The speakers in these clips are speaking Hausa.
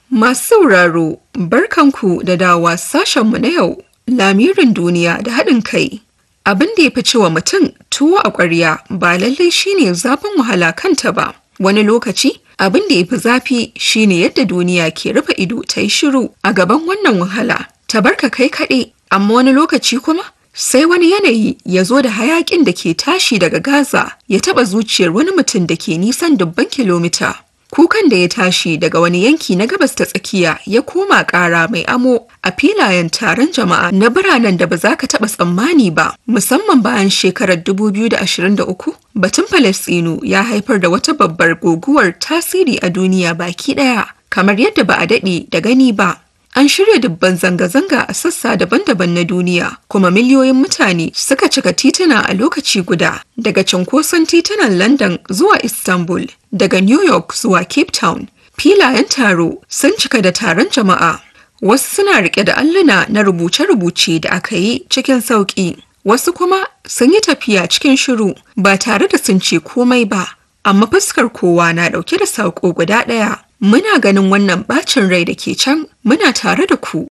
Masu sauraro, barkanku da dawa sashenmu na yau, lamirin duniya da haɗin kai. Abin da ya fi cewa mutum tuwo a ƙwarya ba lallai shine zafin wahala kanta ba. Wani lokaci, abin da ya fi zafi shine yadda duniya ke rufe ido ta yi shiru a gaban wannan wahala. Ta barka kai kaɗai, amma wani lokaci kuma sai wani yanayi ya zo da hayaƙin da ke tashi daga Gaza ya taɓa zuciyar wani mutum da ke nisan dubban kilomita. Kukan da ya tashi daga wani yanki na gabas ta tsakiya ya koma ƙara mai amo a filayen taron jama'a na biranen da ba za ka taɓa tsammani ba, musamman bayan shekarar 2023 batun Falasɗinu ya haifar da wata babbar guguwar tasiri a duniya baki ɗaya, kamar yadda ba a daɗe da gani ba. An shirya dubban zanga-zanga a sassa daban-daban na duniya, kuma miliyoyin mutane suka cika tituna a lokaci guda, daga cunkoson titunan London zuwa Istanbul, daga New York zuwa Cape Town. Filayen taro sun cika da taron jama'a. Wasu suna rike da alluna na rubuce-rubuce da aka yi cikin sauƙi. Wasu kuma sun yi tafiya cikin shiru ba tare da sun ce komai ba, amma fuskar kowa na ɗauke da saƙo guda ɗaya. Muna ganin wannan bacin rai da ke can muna tare da ku.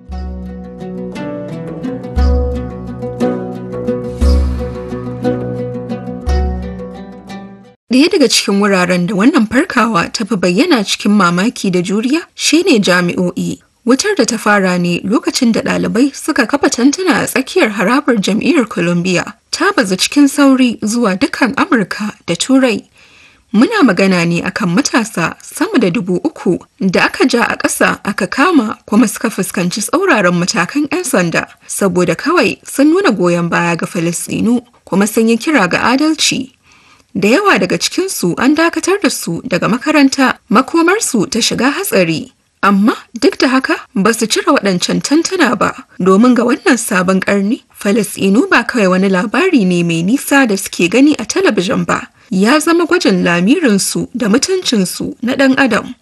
Ɗaya daga cikin wuraren da wannan farkawa ta fi bayyana cikin mamaki da juriya shine jami'o'i. Wutar da ta fara ne lokacin da ɗalibai suka kafa tantuna a tsakiyar harabar jam'iyyar Columbia ta bazu cikin sauri zuwa dukkan Amurka da Turai. Muna magana ne akan matasa sama da dubu uku da aka ja a ƙasa aka kama kuma suka fuskanci tsauraran matakan 'yan sanda saboda kawai sun nuna goyon baya ga Falasɗinu kuma sun yi kira ga adalci. Da yawa daga cikinsu an dakatar da su daga makaranta makomarsu ta shiga hatsari. Amma duk da haka ba su cire waɗancan tantana ba domin ga wannan sabon ƙarni Falasɗinu ba kawai wani labari ne mai nisa da suke gani a talabijin ba. ya zama gwajin lamirinsu da mutuncinsu na ɗan adam.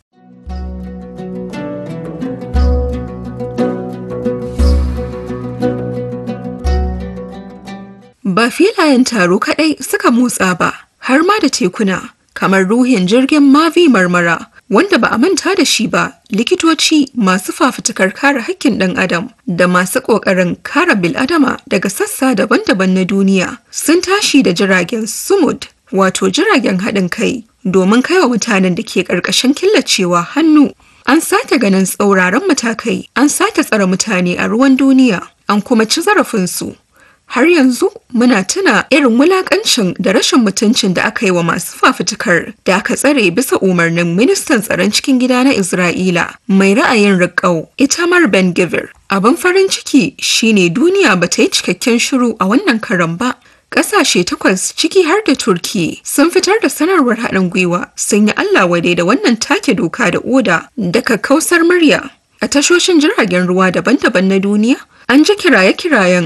Ba filayen taro kaɗai suka motsa ba, har ma da tekuna, kamar ruhin jirgin Mavi Marmara, wanda ba a manta da shi ba, likitoci masu fafutukar kare hakkin ɗan adam da masu ƙoƙarin kare bil'adama daga sassa daban-daban na duniya sun tashi da jiragen sumud wato jiragen haɗin kai domin kaiwa mutanen da ke ƙarƙashin killacewa hannu. An sake ganin tsauraran matakai, an sake tsare mutane a ruwan duniya, an kuma ci zarafinsu. Har yanzu muna tuna irin wulakancin da rashin mutuncin da aka yi wa masu fafutukar da aka tsare bisa umarnin ministan tsaron cikin gida na Isra'ila mai ra'ayin riƙau Itamar Ben Gvir. Abin farin ciki shine duniya ba ta yi cikakken shiru a wannan karan ba. Ƙasashe takwas ciki har da Turki sun fitar da sanarwar haɗin gwiwa sun yi Allah wadai da wannan take doka da oda daga kausar murya. A tashoshin jiragen ruwa daban-daban na duniya, an ji kiraye-kirayen